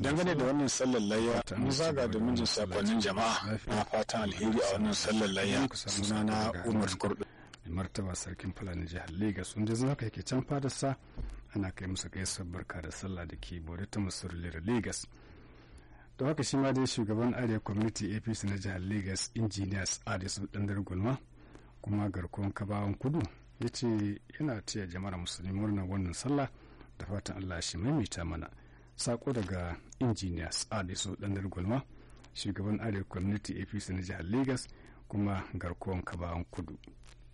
dangane da wannan sallar layya mun zaga domin jin sakonnin jama'a na fatan alheri a wannan sallar layya sunana umar kurdu martaba sarkin fulani jihar lagos wanda yanzu haka yake can fadarsa ana kai musu gaisuwar barka da sallah da ke bore ta musulun lagos da haka shi ma dai shugaban arewa community apc na jihar lagos engineers adisu dandar gulma kuma garkuwan kabawan kudu ya ce yana taya jama'ar musulmi murnar wannan sallah da fatan allah shi maimaita mana sako daga engineers adisu dandar gulma shugaban arewa community apc na jihar lagos kuma garkuwan kabawan kudu